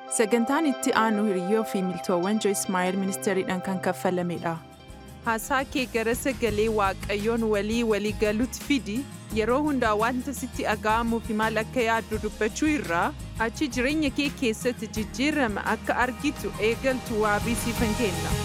Sagantaan itti aanu hiriyyoo fi miltoowwan Joyce Meyer ministeeriidhaan kan kaffalamedha. Haasaa kee gara sagalee Waaqayyoon walii walii galuutti fidi yeroo hundaa wanta sitti dhaga'amuu fi maal akka yaaddu dubbachuu irraa achi jireenya kee keessatti jijjiirama akka argitu eegaltu waabii siifan kenna.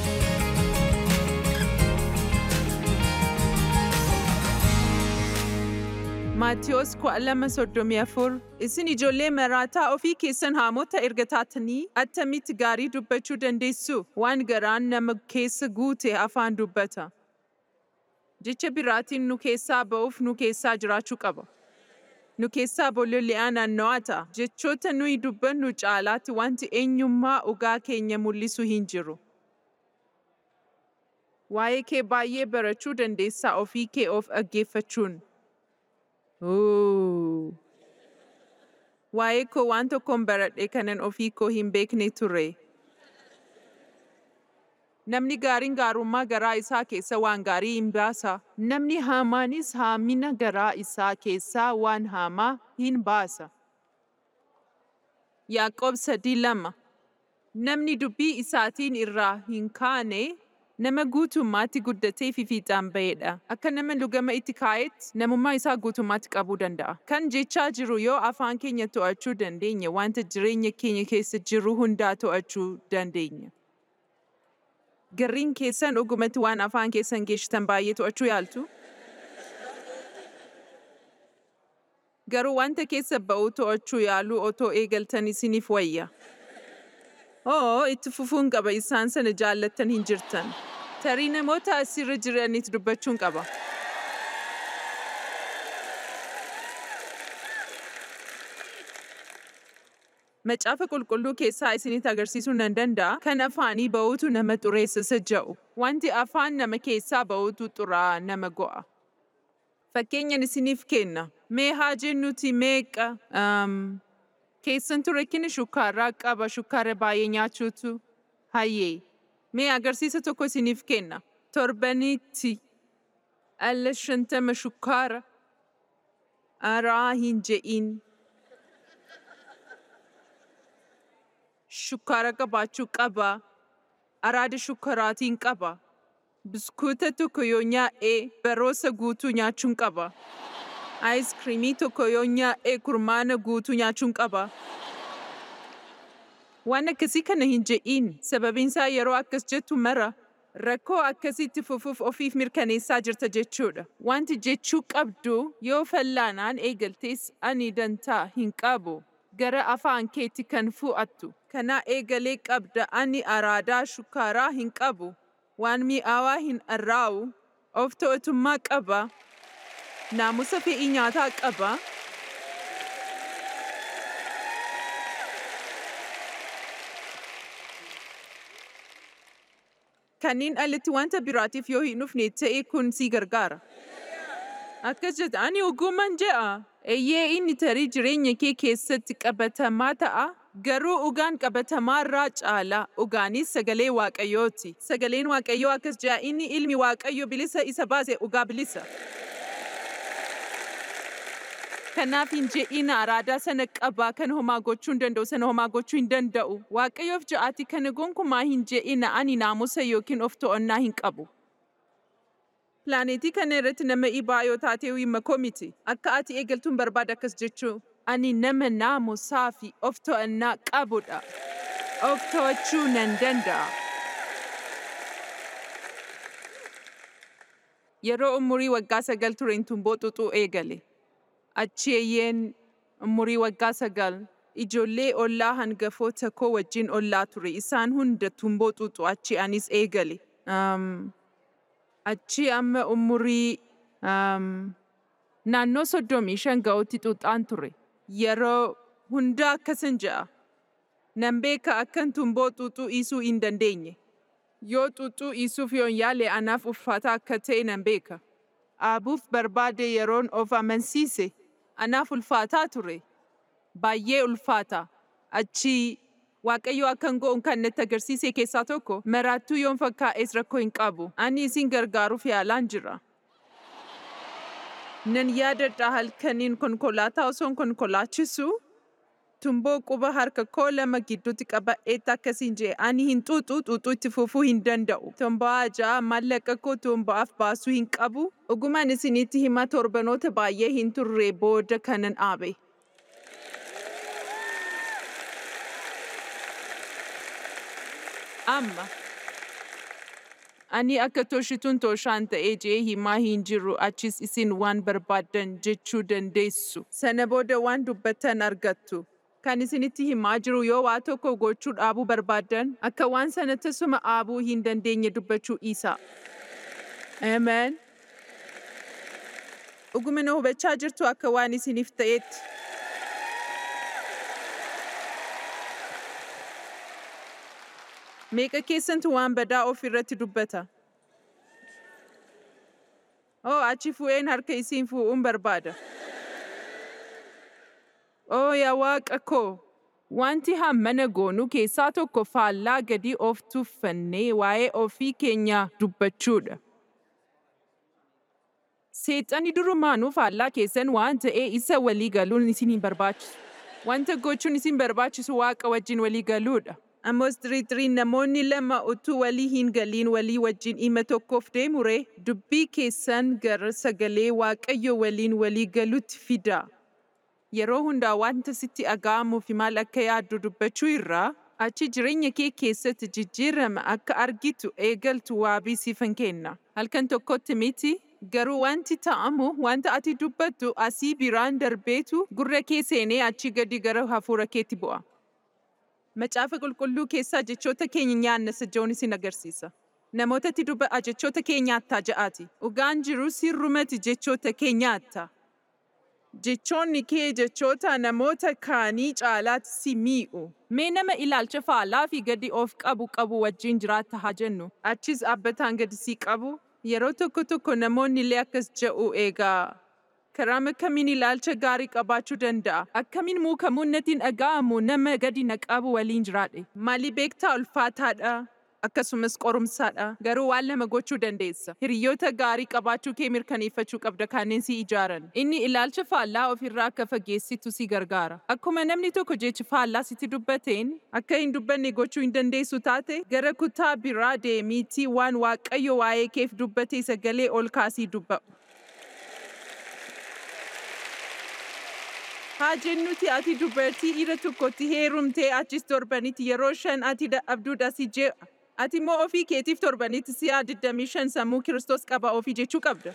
Maatiyos 2:34 Isin ijoollee maraataa ofii keessan haamota erga taatanii attamitti gaarii dubbachuu dandeessu? Waan garaan nama keessa guute afaan dubbata. Jecha biraatiin nu keessaa ba'uuf nu keessaa jiraachuu qaba. Nu keessaa bololi'aa naanna'aa ta'a. Jechoota nuyi dubbannu caalaatti wanti eenyummaa dhugaa keenya mul'isu hin jiru. Waa'ee kee baay'ee barachuu dandeessaa ofii kee of dhaggeeffachuun. Waa'ee koo waan tokkoon baradhe kanan ofii koo hin beekne ture. Namni gaariin gaarummaa garaa isaa keessa waan gaarii hin baasa. Namni haamaanis haamina garaa isaa keessaa waan haamaa hin baasa. Yaaqoob sadii lama Namni dubbii isaatiin irraa hin kaane nama guutummaatti guddatee fi fiixaan ba'edha. Akka nama lugama itti kaa'etti namummaa isaa guutummaatti qabuu danda'a. Kan jechaa jiru yoo afaan keenya to'achuu dandeenya wanta jireenya keenya keessa jiru hundaa to'achuu dandeenya. Garriin keessan dhugumatti waan afaan keessan geessitan baay'ee to'achuu yaaltu? Garuu wanta keessa ba'u to'achuu yaaluu otoo eegaltan isiniif wayya. Oo, itti fufuun qaba isaan sana jaallattan hin jirtan. Tarii namoota asirra jiranitti dubbachuun qaba. Macaafa qulqulluu keessaa isinitti agarsiisuu nan danda'a kan afaanii ba'uutu nama xureessa jedhu. Wanti afaan nama keessaa ba'uutu xuraa'aa nama go'a. Fakkeenyan isiniif kenna. Mee haa jennuti meeqa keessan ture kini shukkaaraa qaba shukkaara baay'ee nyaachuutu hayyee. Mee agarsiisa tokko isiniif kenna. Torbanitti alla shantama shukkaara araa hin je'in. Shukkaara qabaachuu qaba. Araada shukkaaraatiin qaba. Biskuuta tokko yoo nyaa'e baroosa guutuu nyaachuun qaba. Aayiskiriimii tokko yoo nyaa'e kurmaana guutuu nyaachuun qaba. Waan akkasii kana hin je'in sababiinsaa yeroo akkas jettu mara rakkoo akkasitti fufuuf ofiif mirkaneessaa jirta jechuudha. Wanti jechuu qabdu yoo fallaanaan eegaltees ani dantaa hin qabu. Gara afaan keetti kan fu'attu. Kana eegalee qabda ani araadaa shukkaaraa hin qabu. Waan mi'aawaa hin arraa'u. Of to'atummaa qaba. Naamusa fe'ii nyaataa qaba. Kanneen alatti wanta biraatiif yoo hin dhufne ta'e kun si gargaara. Akkas jetta ani ogummaan je'a. Eeyyee inni tarii jireenya kee keessatti qabatamaa ta'a. Garuu dhugaan qabatamaa irraa caala. Dhugaanis sagalee Waaqayyooti. Sagaleen Waaqayyoo akkas jedha inni ilmi Waaqayyo bilisa isa baase dhugaa bilisa. Kanaaf hin je'ina araadaa sana qabaa kan homaa gochuu hin danda'u sana homaa gochuu hin danda'u. Waaqayyoof ja'aati kana gonkumaa hin je'ina ani naamusa yookiin of to'annaa hin qabu. Pilaaneetii kana irratti nama dhibaa yoo taate himma koo miti. Akka ati eegaltuun barbaada akkas jechuu. Ani nama naamusaa fi of to'annaa qabudha. Of to'achuu nan danda'a. Yeroo umurii waggaa sagal tureen tumboo xuxuu eegale. Achi eeyyeen umurii waggaa sagal ijoollee ollaa hangafoota koo wajjin ollaa ture. Isaan hunda tumboo xuxu achi anis eegale. Um, achi amma umurii um, naannoo soddomii shan ga'utti xuxaan ture. Yeroo hundaa akkasan ja'a. Nan beeka akkan tumboo xuxuu dhiisuu hin dandeenye. Yoo xuxuu dhiisuuf yoon yaale anaaf ulfaata akka ta'e nan beeka. Aabuuf barbaade yeroon of amansiise anaaf ulfaataa ture. Baay'ee ulfaata. Achi Waaqayyo akkan go'uun kan natti agarsiise keessaa tokko maraattuu yoon fakkaa'es rakkoo hin qabu. Ani isin gargaaruuf yaalaan jira. Nan yaadadha halkaniin konkolaataa osoon konkolaachisu tumboo quba harka koo lama gidduutti qaba'eetti akkasiin jee ani hin xuuxu xuuxuu itti fufuu hin danda'u. Tombaa ja'a maallaqa koo tombaaf baasuu hin qabu. Dhugumaan isinitti hima torbanoota baay'ee hin turre booda kanan dhaabe. Amma ani akka toshituun toshaan ta'ee jee himaa hin jiru achis isin waan barbaaddan jechuu dandeessu. Sana booda waan dubbattan argattu. Kan isinitti himaa jiru yoo waa tokko gochuu dhaabuu barbaaddan akka waan sana tasuma dhaabuu hin dandeenye dubbachuu dhiisa. Amen. Dhuguma na hubachaa jirtu akka waan isiniif ta'etti. Meeqa keessantu waan badaa of irratti dubbata? Oo achi fu'een harka isiin fuudhuun barbaada. Oo yaa waaqa koo! Wanti hammana goonu keessaa tokko faallaa gadi of tuffannee waa'ee ofii keenyaa dubbachuudha. Seexanni durumaanuu faallaa keessan waan ta'ee isa walii galuun isin hin barbaachisu. Wanta gochuun isin barbaachisu waaqa wajjin walii galuudha. Amos tiriitiriin namoonni lama utuu walii hin galiin walii wajjin dhimma tokkoof deemu ree dubbii keessan gara sagalee waaqayyo waliin walii galutti fidaa. Yeroo hundaa wanta sitti dhaga'amuu fi maal akka yaaddu dubbachuu irraa achi jireenya kee keessatti jijjiirama akka argitu eegaltu waabii siifan kenna. Halkan tokkotti miti garuu wanti ta'amu wanta ati dubbattu asii biraan darbeetu gurra kee seenee achi gadi gara hafuura keetti bu'a. Macaafa qulqulluu keessaa jechoota keenya nyaanna jechuun isin agarsiisa. Namootatti dubba'a jechoota kee nyaattaa ja'aati. Dhugaan jiru sirrumati jechoota kee nyaatta. Jechoonni kee jechoota namoota kaanii caalaatti si miidhu. Mee nama ilaalcha faallaa fi gadi of qabu qabu wajjin jiraatta haa jennu. Achis dhaabbataan gadi si qabu. Yeroo tokko tokko namoonni illee akkas jedhu eegaa. Karaa akkamiin ilaalcha gaarii qabaachuu danda'a? Akkamiin muukamuun natiin dhaga'amu nama gadi na qabu waliin jiraadhe? Maali beektaa ulfaataadha? Akkasumas qorumsaadha. Garuu waan lama gochuu dandeessa. Hiriyoota gaarii qabaachuu kee mirkaneeffachuu qabda kanneen si ijaaran. Inni ilaalcha faallaa ofirraa akka fageessitu si gargaara. Akkuma namni tokko jecha faallaa sitti dubbateen akka hin dubbanne gochuu hin dandeessu taate gara kutaa biraa deemiitii waan waaqayyo waa'ee keef dubbate sagalee ol kaasii dubba'u. Haa jennuti ati dubartii dhiira tokkotti heerumtee achis torbanitti yeroo shan ati dadhabduudha si je'a. Ati immoo ofii keetiif torbanitti si'a 25 sammuu Kiristoos qaba ofii jechuu qabda.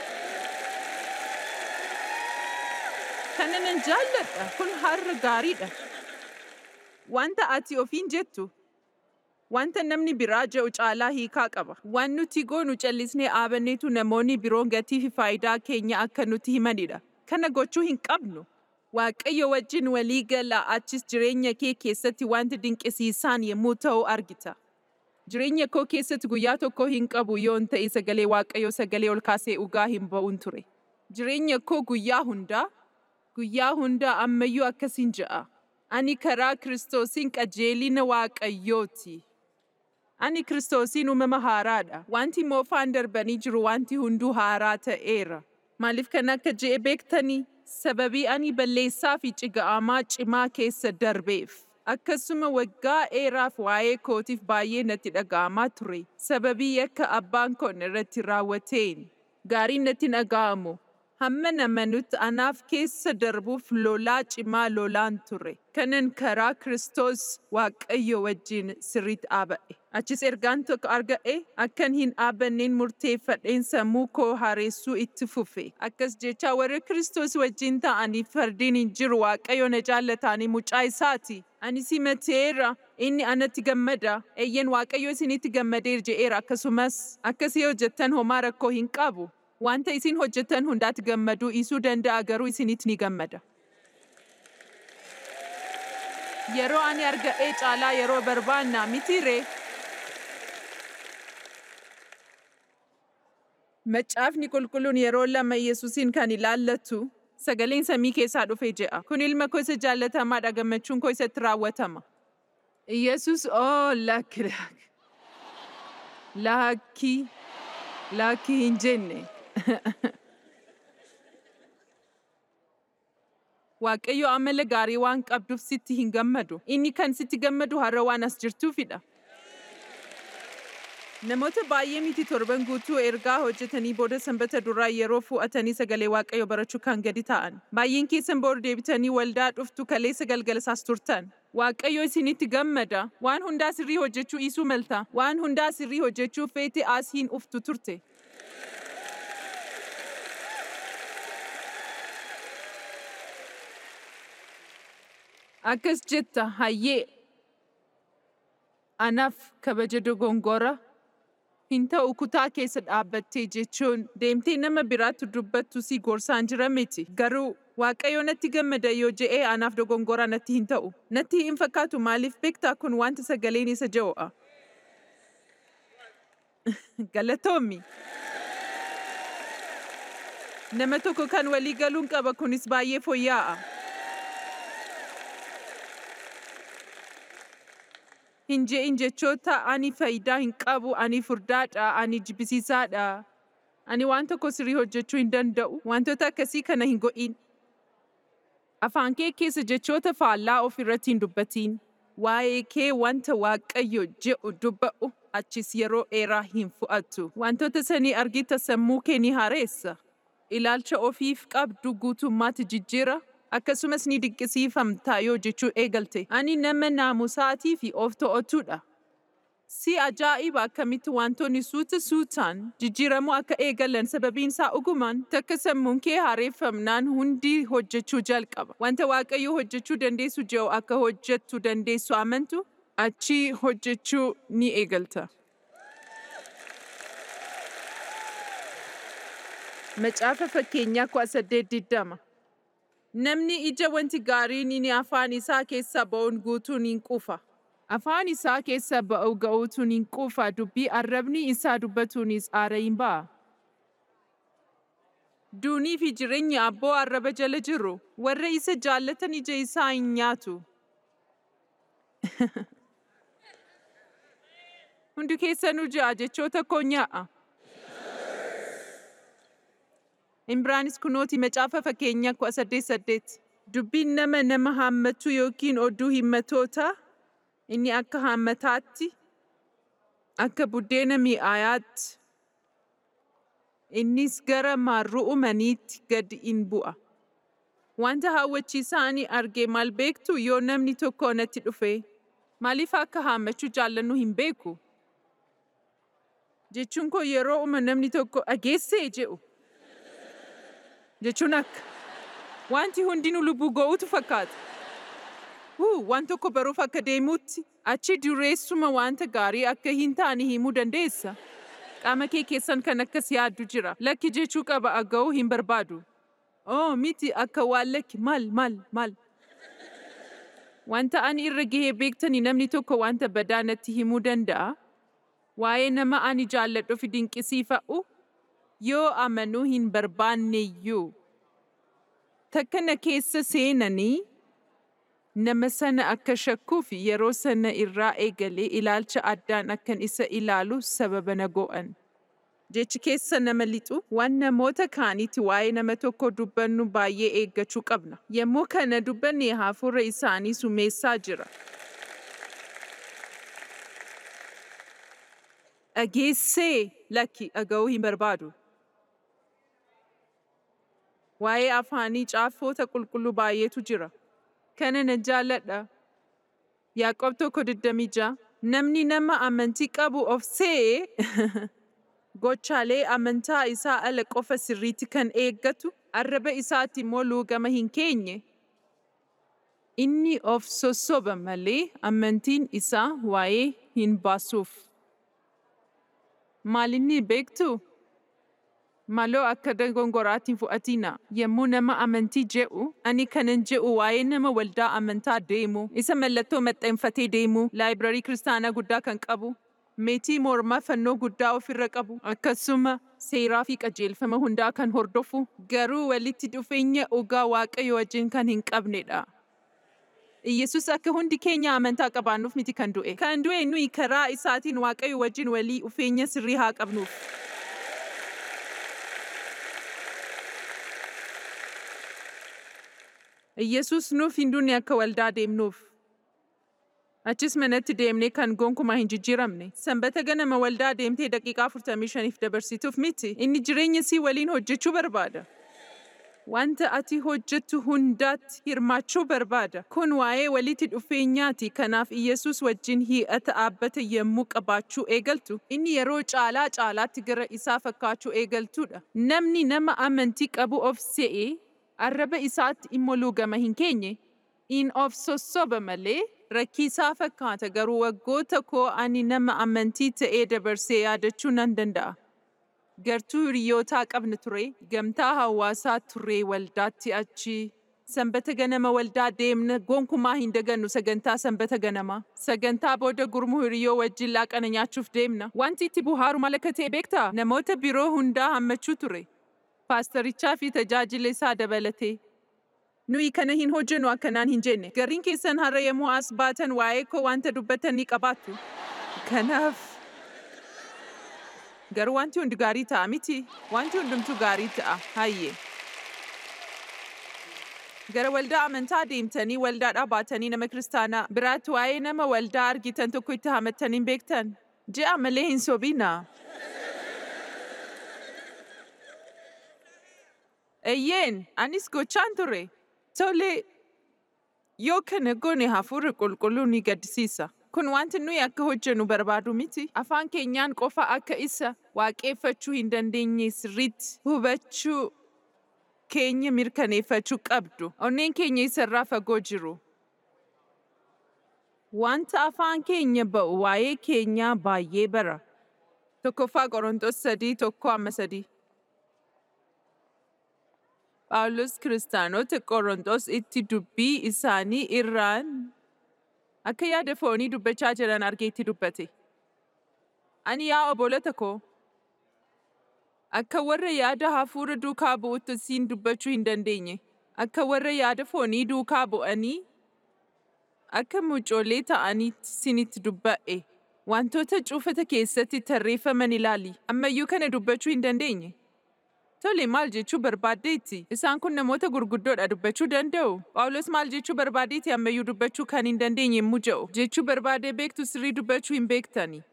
Kana nan jaalladha. Kun har'a gaariidha. Wanta ati ofiin jettu wanta namni biraa je'u caalaa hiikaa qaba. Waan nuti goonu callisnee dhaabanneetu namoonni biroon gatii fi faayidaa keenya akka nuti himanidha. Kana gochuu hin qabnu. Waaqayyo wajjin walii gala achis jireenya kee keessatti wanti dinqisiisaan yommuu ta'u argita. Jireenya koo keessatti guyyaa tokko hin qabu yoon ta'e sagalee Waaqayyo sagalee ol kaasee dhugaa hin ba'uun ture. Jireenya koo guyyaa hundaa, guyyaa hundaa ammayyuu akkasiin ja'a. Ani karaa Kiristoosiin qajeelina Waaqayyooti. Ani Kiristoosiin uumama haaraadha. Wanti moofaan darbanii jiru wanti hunduu haaraa ta'eera. Maaliif kan akka je'e beektanii? Sababii ani balleessaa fi ciga'amaa cimaa keessa darbeef. Akkasuma waggaa dheeraaf waa'ee kootiif baay'ee natti dhaga'amaa ture. Sababii yakka abbaan koo irratti raawwateen. Gaariin natti dhaga'amu. Hamma nama nuti anaaf keessa darbuuf lolaa cimaa lolaan ture. Kanan karaa Kiristoos Waaqayyo wajjin sirriitti dhaaba'e. Achis ergaan tokko arga'e akkan hin dhaabanneen murteeffadheen sammuu koo haaressuu itti fufe. Akkas jecha warra Kiristoos wajjin ta'anii fardiin hin jiru Waaqayyo na jaallataanii mucaa isaati. Ani simateera inni anatti gammada. Eeyyen Waaqayyo isinitti gammadeera je'eera akkasumas akkasii hojjettan homaa rakkoo hin qabu. Wanta isin hojjettan hundaatti gammaduu dhiisuu danda'a garuu isinitti ni gammada. Yeroo ani argadhee caalaa yeroo barbaannaa miti ree? Macaafni qulqulluun yeroo lama Yesuusin kan ilaallatu sagaleen samii keessaa dhufe je'a. Kun ilma koo isa jaallatamaadha gammachuun koo isatti raawwatama. Yesus oo lakki lakki. Lakki. Lakki hin jenne. Waaqayyo amala gaarii waan qabduuf sitti hin gammadu. Inni kan sitti gammadu har'a waan as jirtuufidha. Namoota baay'ee miti torban guutuu ergaa hojjetanii booda sanbata duraa yeroo fu'atanii sagalee waaqayyo barachuu kan gadi ta'an. Baay'een keessan booda deebitanii waldaa dhuftu kaleessa galgalasaas turtan. Waaqayyo isinitti gammada. Waan hundaa sirrii hojjechuu dhiisuu malta. Waan hundaa sirrii hojjechuu feete as hin uftu turte. Akkas jetta hayyee. Anaaf kabaja dogongora. hin ta'u kutaa keessa dhaabbattee jechuun deemtee nama biraatti dubbattu si gorsaan jira miti. Garuu Waaqayyo natti gammada yoo je'ee anaaf dogongoraa natti hin ta'u. Natti hin fakkaatu maaliif beektaa kun wanta sagaleen isa ja'o'a. Galatoomi. Nama tokko kan walii galuun qaba kunis baay'ee fooyyaa'a. hin je'in jechoota ani faayidaa hin qabu, ani furdaadha, ani jibbisiisaadha. Ani waan tokko sirrii hojjechuu hin danda'u. Wantoota akkasii kana hin go'in. Afaan kee keessa jechoota faallaa of irratti hin dubbatiin. Waa'ee kee wanta Waaqayyo je'u dubba'u achis yeroo dheeraa hin fu'attu. Wantoota sanii argita sammuu kee ni haareessa. Ilaalcha ofiif qabdu guutummaatti jijjiira. akkasumas ni dinqisiifamta yoo jechuu eegalte. Ani nama naamusaatii fi of to'atudha. Si ajaa'iba akkamitti wantoonni suuta suutaan jijjiiramuu akka eegalan sababiin isaa ogumaan takka sammuun kee haareeffamnaan hundi hojjechuu jalqaba. Wanta Waaqayyo hojjechuu dandeessu jiru akka hojjettu dandeessu amantu achi hojjechuu ni eegalta. Macaafa fakkeenyaa kudha saddeet diddama. Namni ija wanti gaariin inni afaan isaa keessa ba'uun guutuun hin quufa. Afaan isaa keessa ba'u ga'uutuun hin quufa dubbii arrabni isaa dubbatuunis aara hin ba'a. Duunii fi jireenyi abboo arraba jala jiru warra isa jaallatan ija isaa hin nyaatu. Hundi keessanuu ja'a jechoota koo nyaa'a. Ibraanis kunooti macaafa fakkeenyaa kudha saddeet saddeet. Dubbiin nama nama haammatu yookiin oduu himmatootaa inni akka haammataatti akka buddeena mi'aayaatti innis gara mar'uumaniitti gad in bu'a. Wanta hawwachiisaa ani arge maal beektu yoo namni tokko natti dhufe maaliif akka haammachuu jaallannu hin beeku. Jechuun koo yeroo uma namni tokko dhageessee jedhu. jechuun akka wanti hundinuu lubbuu ga'uutu fakkaata. Huu waan tokko baruuf akka deemuutti achi dureessuma wanta gaarii akka hin taane himuu dandeessa. Qaama kee keessan kan akkas yaaddu jira. Lakki jechuu qaba aga'uu hin barbaadu. Oo miti akka waan lakki maal maal maal. Wanta ani irra gahee beektani namni tokko wanta badaa natti himuu danda'a. Waa'ee nama ani jaalladhu fi dinqisiifa'u yoo amanuu hin barbaanneyyuu takka na keessa seenanii nama sana akka shakkuu fi yeroo sana irraa eegalee ilaalcha addaan akkan isa ilaalu sababa na go'an. Jechi keessa nama lixu waan namoota kaanitti waa'ee nama tokko dubbannu baay'ee eeggachuu qabna. Yommuu kana dubbanne hafuura isaanii sumeessaa jira. Dhageessee lakki dhaga'uu hin barbaadu. Waa'ee afaanii caaffoota qulqulluu baay'eetu jira. Kana na jaalladha. Yaaqoob tokko digdamii ja'a. Namni nama amantii qabu of se'ee gochaalee amantaa isaa ala qofa sirriitti kan eeggatu arraba isaatti immoo luugama hin keenye. Inni of sossoba malee amantiin isaa waa'ee hin baasuuf. Maalinni beektuu? Maloo akka dogongoraatiin fudhatina. Yommuu nama amantii je'u, ani kanan je'u waa'ee nama waldaa amantaa deemu, isa mallattoo maxxanfatee deemu, laayibirarii kiristaanaa guddaa kan qabu, meetii mormaa fannoo guddaa ofirra qabu, akkasuma seeraa fi qajeelfama hundaa kan hordofu, garuu walitti dhufeenya dhugaa waaqayyo wajjin kan hin qabnedha. Iyyasuus akka hundi keenya amantaa qabaannuuf miti kan du'e. Kan du'e nuyi karaa isaatiin waaqayyo wajjin walii dhufeenya sirrii haa qabnuuf. Iyyasuus nuuf hin duune akka waldaa deemnuuf. Achis manatti deemnee kan gonkumaa hin jijjiiramne. Sanbata ganama waldaa deemtee daqiiqaa 45 dabarsituuf miti. Inni jireenya sii waliin hojjechuu barbaada. Wanta ati hojjettu hundaatti hirmaachuu barbaada. Kun waa'ee walitti dhufeenyaati. Kanaaf Iyyasuus wajjin hi'ata dhaabbata yommuu qabaachuu eegaltu, inni yeroo caalaa caalaatti gara isaa fakkaachuu eegaltudha. Namni nama amantii qabu of se'ee arraba isaatti immoo luugama hin keenye, in of sossoba malee rakkisaa fakkaata garuu waggoota koo ani nama amantii ta'ee dabarsee yaadachuu nan danda'a. Gartuu hiriyootaa qabna ture, gamtaa hawaasaa ture waldaatti achi. Sanbata ganama waldaa deemna gonkumaa hin dagannu sagantaa sanbata ganamaa. Sagantaa booda gurmuu hiriyoo wajjin laaqana nyaachuuf deemna. Wanti itti buhaaru maal akka ta'e beektaa? Namoota biroo hundaa hammachuu ture. Paastarichaa fi tajaajila isaa dabalatee. Nuyi kana hin hojjennu akkanaan hin jenne. Gariin keessan har'a yommuu as baatan waa'ee koo wanta dubbatan ni qabaattu. Kanaaf garuu wanti hundi gaarii ta'a miti. Wanti hundumtuu gaarii ta'a. Hayyee. Gara waldaa amantaa deemtanii waldaadhaa baatanii nama kiristaanaa biraatti waa'ee nama waldaa argitan tokko itti hamattanii hin beektan. Ji'a malee hin sobinaa. Eeyyeen, anis gochaan ture. Tole, yoo kana goone hafuura qulqulluu ni gaddisiisa. Kun wanti nuyi akka hojjennu barbaadu miti. Afaan keenyaan qofa akka isa waaqeffachuu hin dandeenye sirriitti hubachuu keenya mirkaneeffachuu qabdu. Onneen keenya isarraa fagoo jiru. Wanta afaan keenya ba'u waa'ee keenyaa baay'ee bara. Tokkoffaa Qorontos sadii tokko amma sadii. Phaawulos kiristaanota Qorontos itti dubbii isaanii irraan akka yaada foonii dubbachaa jiran argee itti dubbate. Ani yaa obbolota koo, akka warra yaada hafuura duukaa bu'utti siin dubbachuu hin dandeenye, akka warra yaada foonii duukaa bu'anii, akka mucoollee ta'aniitti sinitti dubba'e. Wantoota cuufata keessatti tarreeffaman ilaali. Ammayyuu kana dubbachuu hin dandeenye. Tole maal jechuu barbaaddeetti? Isaan kun namoota gurguddoodha dubbachuu danda'u. Phaawulos maal jechuu barbaadeetti ammayyuu dubbachuu kan hin dandeenye yemmuu jedhu. Jechuu barbaadee beektu sirrii dubbachuu hin beektani.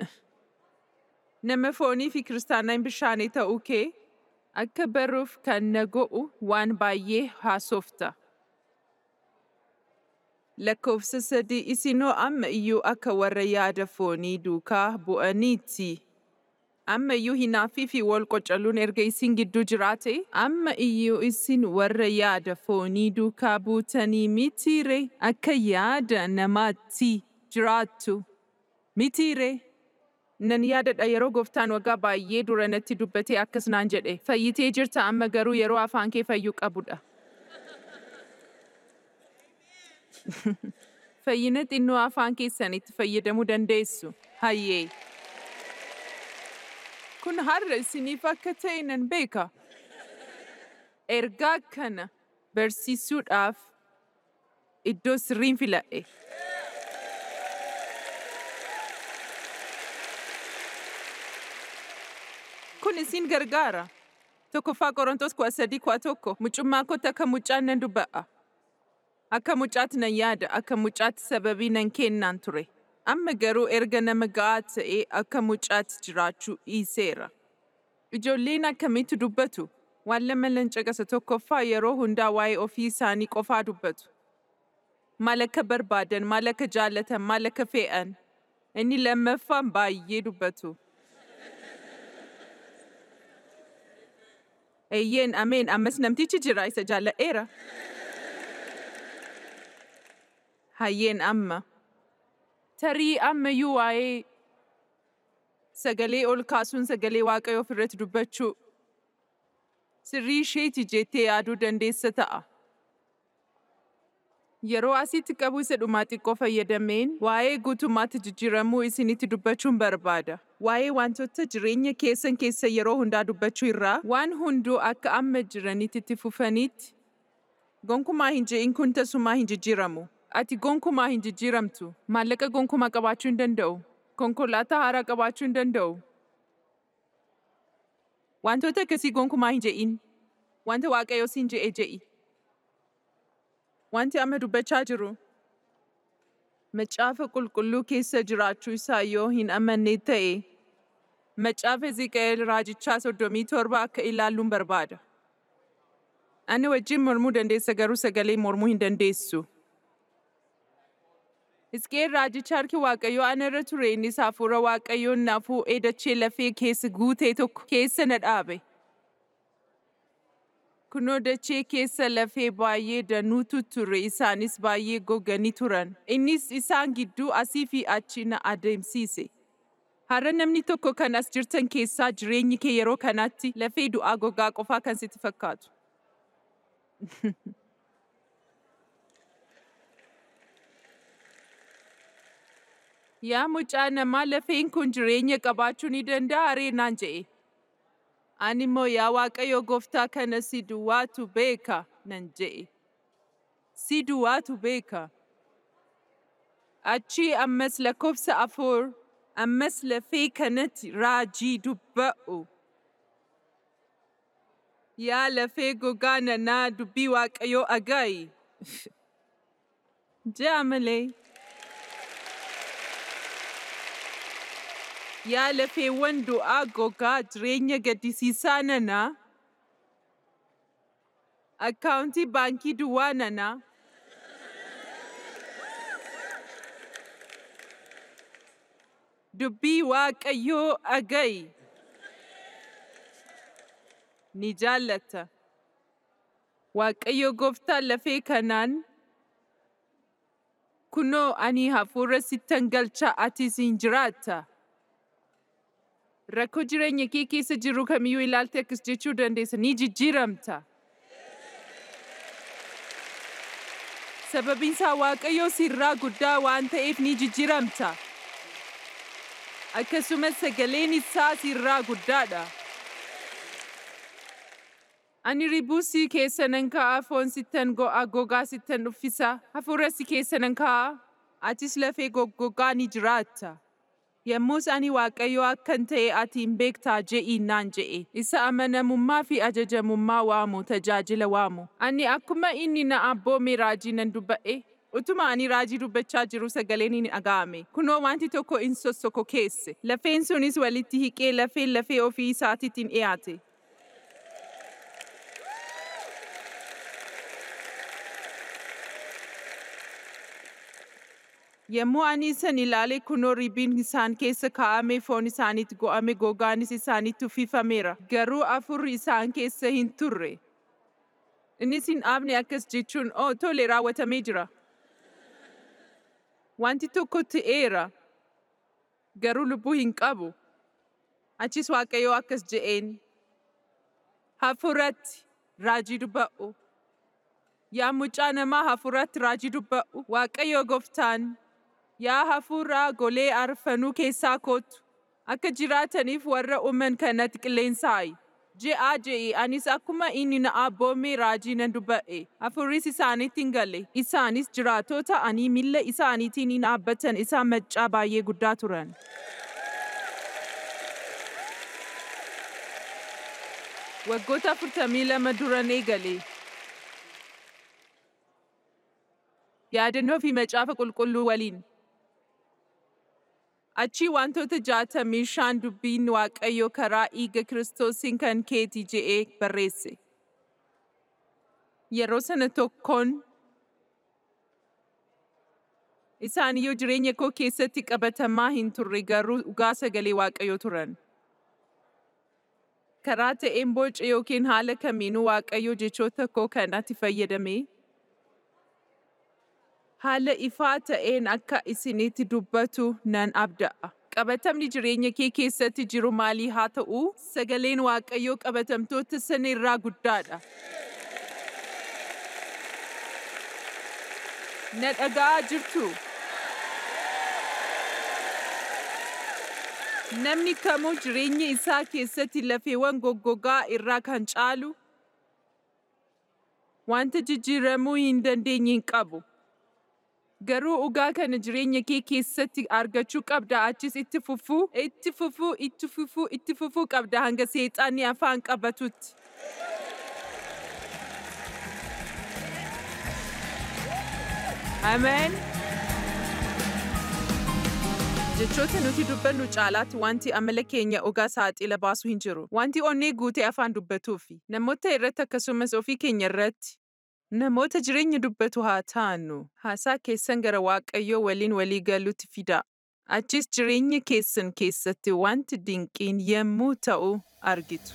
Nama foonii fi kiristaanaa bishaanii ta'uu kee akka baruuf kan na go'u waan baay'ee haasofta. Lakkoofsa sadii isinoo amma iyyuu akka warra yaada foonii duukaa bu'aniiti. Amma iyyuu hinaaffii fi wal qocaluun erga isin gidduu jiraate, amma iyyuu isin warra yaada foonii duukaa buutanii mitiire akka yaada namaatti jiraattu. Mitiire. Nan yaadadha yeroo gooftaan waggaa baay'ee dura natti dubbatee akkas naan jedhe. Fayyitee jirta amma garuu yeroo afaan kee fayyuu qabudha. Fayyina xinnoo afaan keessan itti fayyadamuu dandeessu. Hayyee. Kun har'a isiniif akka ta'e nan beeka. Ergaa kana barsiisuudhaaf iddoo sirriin filadhe. Kun isin gargaara. Tokkoffaa Qorontos kudha sadii kudha tokko mucummaa kootti akka mucaan nan dubba'a. Akka mucaatti nan yaada, akka mucaatti sababii nan kennaan ture. Amma garuu erga nama ga'aa ta'ee akka mucaatti jiraachuu dhiiseera. Ijoolleen akkamitti dubbatu? Waan lama lan caqasa tokkoffaa yeroo hundaa waa'ee ofii isaanii qofaa dubbatu. Maal akka barbaadan, maal akka jaallatan, maal akka fe'an. Inni lammaffaan baay'ee dubbatu. Eeyyeen ameen ammas namtichi jira isa jaalladheera. Hayyeen amma. Tarii ammayyuu waa'ee sagalee ol kaasuun sagalee waaqayyoo ofirratti dubbachuu sirrii isheeti jettee yaaduu dandeessa ta'a. Yeroo asitti qabu isa dhumaa xiqqoo fayyadameen waa'ee guutummaatti jijjiiramuu isinitti dubbachuun barbaada. Waa'ee wantoota jireenya keessan keessa yeroo hundaa dubbachuu irraa waan hunduu akka amma jiranitti itti fufanitti gonkumaa hin je'in kun tasumaa hin jijjiiramu. Ati gonkumaa hin jijjiiramtu. Maallaqa gonkumaa qabaachuu hin danda'u. Konkolaataa haaraa qabaachuu hin danda'u. Wantoota akkasii gonkumaa hin je'in. Wanta waaqayyoo siin je'e je'i. Wanti amma dubbachaa jiru macaafa qulqulluu keessa jiraachuu isaa yoo hin amanne ta'e macaafa Ezeqi'eel raajichaa soddomii torba akka ilaalluun barbaada. Ani wajjin mormuu dandeessa garuu sagalee mormuu hin dandeessu. Hisqeel raajicha harki Waaqayyoo ana irra ture innis hafuura Waaqayyoon na fuudhee dachee lafee keessa guutee tokko keessa na dhaabe. Kunoo dachee keessa lafee baay'ee danuutu ture isaanis baay'ee goganii turan. Innis isaan gidduu asii fi achi na adeemsise. Har'a namni tokko kan as jirtan keessaa jireenyi kee yeroo kanatti lafee du'aa gogaa qofaa kan sitti fakkaatu. Yaa mucaa namaa lafeen kun jireenya qabaachuu ni danda'a ree naan je'e. Ani immoo yaa Waaqayyo gooftaa kana si duwwaatu beeka nan je'e. Si duwwaatu beeka. Achii ammas lakkoofsa afur ammas lafee kanatti raajii dubba'u. Yaa lafee gogaa nanaa dubbii Waaqayyoo aga'i. Ja'a malee. Yaa lafeewwan du'aa gogaa jireenya gaddisiisaa nanaa. Akkaawuntii baankii duwwaa nanaa. Dubbii Waaqayyoo aga'i. Ni jaallata. Waaqayyo gooftaan lafee kanaan kunoo ani hafuura sittan galcha atis hin jiraatta. Rakkoo jireenya kee keessa jiru kamiyyuu ilaaltee akkas jechuu dandeessa ni jijjiiramta. Sababiin isaa Waaqayyo sirraa guddaa waan ta'eef ni jijjiiramta. Akkasumas sagaleen isaa sirraa guddaadha. Ani ribuu si keessa nan kaa'a foon sittan go'a gogaa sittan uffisa hafuura si keessa nan kaa'a atis lafee goggogaa ni jiraatta. Yommus ani Waaqayyo akkan ta'e ati hin beektaa je'i naan je'e. Isa amanamummaa fi ajajamummaa waamu tajaajila waamu. Ani akkuma inni na abboome raajii nan dubba'e. Utuma ani raajii dubbachaa jiru sagaleen ni dhaga'ame. Kunoo wanti tokko in sossoko keesse. Lafeen sunis walitti hiqee lafeen lafee ofii isaatiitiin dhiyaate. Yommuu ani isan ilaale kunoo ribiin isaan keessa kaa'ame foon isaaniitti go'ame gogaanis isaanitti uffifameera. Garuu afurri isaan keessa hin turre. Innis hin dhaabne akkas jechuun oo tole raawwatamee jira. Wanti tokko ta'eera. Garuu lubbuu hin qabu. Achis Waaqayyoo akkas je'een. Hafuuratti raajii dubba'u. Yaa mucaa namaa hafuuratti raajii dubba'u. Waaqayyo gooftaan yaa hafuuraa golee arfanuu keessaa kootu akka jiraataniif warra uuman kanatti qilleensaayi. Je'aa je'i anis akkuma inni na abboome raajii nan dubba'e. Hafuurris isaanitti hin galle. Isaanis jiraatota ani miilla isaaniitiin hin dhaabbatan isaan maccaa baay'ee guddaa turan. Waggoota afurtamii lama duran eegale. Yaadannoo fi macaafa qulqulluu waliin. Achii wantoota jaatamii shan dubbiin Waaqayyo karaa dhiiga Kiristoosiin kan keeti je'ee barreesse. Yeroo sana tokkoon isaan iyyuu jireenya koo keessatti qabatamaa hin turre garuu dhugaa sagalee Waaqayyoo turan. Karaa ta'een boca yookiin haala kamiinuu Waaqayyo jechoota koo kanatti fayyadamee haala ifaa ta'een akka isinitti dubbatu nan abda'a. Qabatamni jireenya kee keessatti jiru maalii haa ta'u, sagaleen Waaqayyoo qabatamtoota sana irraa guddaadha. Na dhaga'aa jirtu. Namni kamuu jireenya isaa keessatti lafeewwan goggogaa irraa kan caalu wanta jijjiiramuu hin dandeenye hin qabu. Garuu dhugaa kana jireenya kee keessatti argachuu qabda achis itti fufuu, itti fufuu, itti fufuu, itti fufuu qabda hanga seexanni afaan qabatutti. Ameen. Jechoota nuti dubbannu caalaatti wanti amala keenya ogaa saaxila baasu hin jiru. Wanti onnee guutee afaan dubbatuufi namoota irratti akkasumas ofii keenya irratti namoota jireenya dubbatu haa taanu. Haasaa keessan gara Waaqayyoo waliin walii galuutti fidaa. Achis jireenya keessan keessatti wanti dinqiin yemmuu ta'u argitu.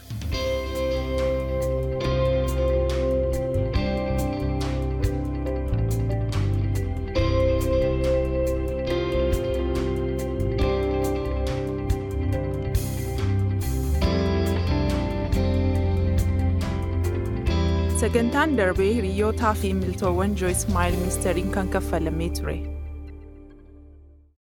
Sagantaan darbee hiriyootaa fi miltoowwan Joyce Meyer Ministeriin kan kaffalamee ture.